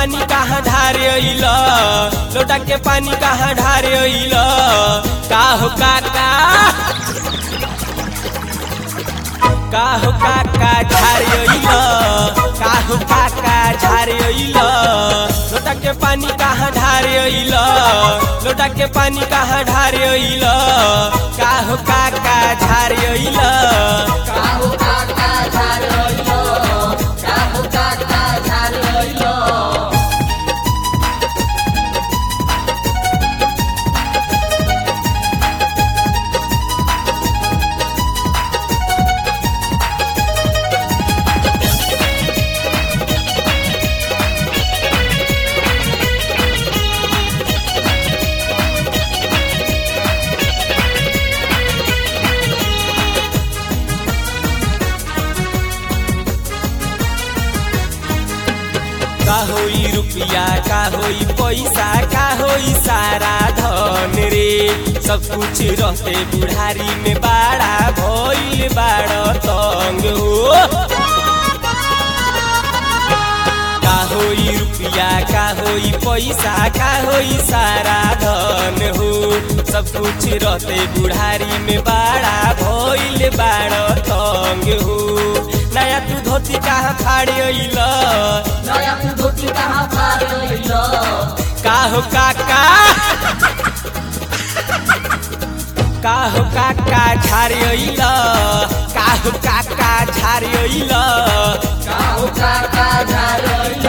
पानी कहाँ ढारे अइल लोटा के पानी कहाँ ढारे अइल का हो काका का हो काका झारे अइल का हो काका झारे अइल लोटा के पानी कहाँ ढारे अइल लोटा के पानी कहाँ ढारे अइल का हो काका झारे अइल काहू काका झार अइलो काहू काका झार अइलो का होई रुपया का होई पैसा का होई सारा धन रे सब कुछ रहते बुढ़ारी में बाड़ा भइल बाड़ तंग हो का होई रुपया का होई पैसा का होई सारा धन हो सब कुछ रहते बुढ़ारी में बाड़ा भइल बाड़ तंग हो नया तू धोती कहाँ फाड़े अइल नया तू धोती कहाँ फाड़ अइलो काहो काका काहो काका झारे अइल काहो काका झारे अइल काहू काका झार अइलो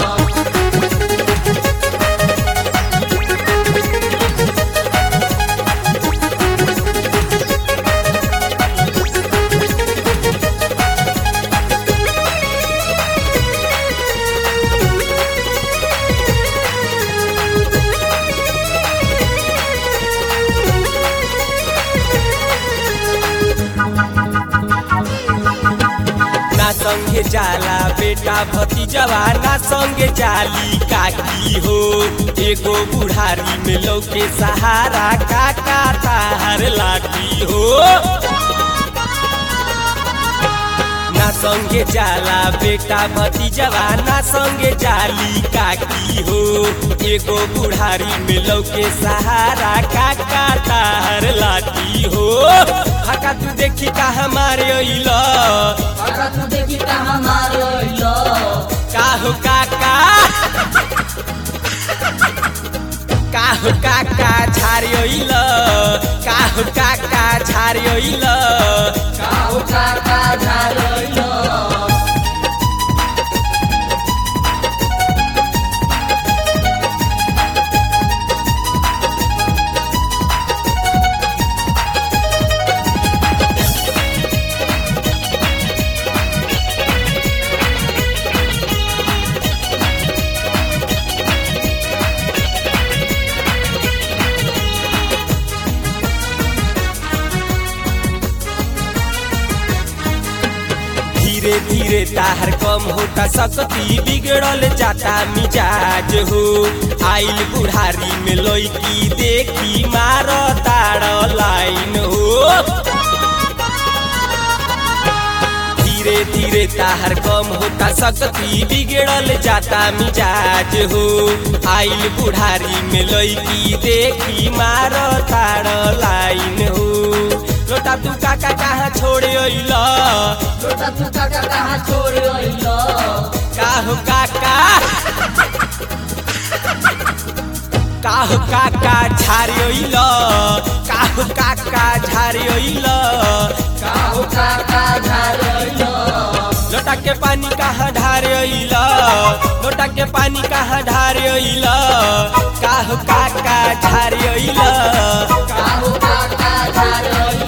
ना संगे जाला बेटा भतीजवा ना संगे जाली काकी हो एगो बुढ़ारी में लौके सहारा काका तार लाठी हो ना संगे जाला बेटा भतीजवा ना संगे जाली काकी हो एगो बुढ़ारी में लौके सहारा काका तार लाठी हो हका तू देखी कहा मारे अइल अगर तू देखी कहाँ मार अइलो काहो काका काहो काका झारे अइल काहो काका झारे अइल काहू काका झार अइलो धीरे धीरे ताहर कम होता सकती बिगड़ल जाता मिजाज हो आइल बुढ़ारी में लौकी देखी मार ताड़ लाइन हो धीरे धीरे ताहर कम होता सकती बिगड़ल जाता मिजाज हो आइल बुढ़ारी में लौकी देखी मार ताड़ लाइन हो लोटा तू काका कहाँ छोड़े अइल लोटा तू काका कहाँ छोड़ अइलो काहो काका काहो काका झारे अइल काहो काका झारे अइल काहू काका झार अइलो लोटा के पानी कहाँ ढारे अइल लोटा के पानी कहाँ ढारे अइल काहो काका झारे अइल काहू काका झार अइलो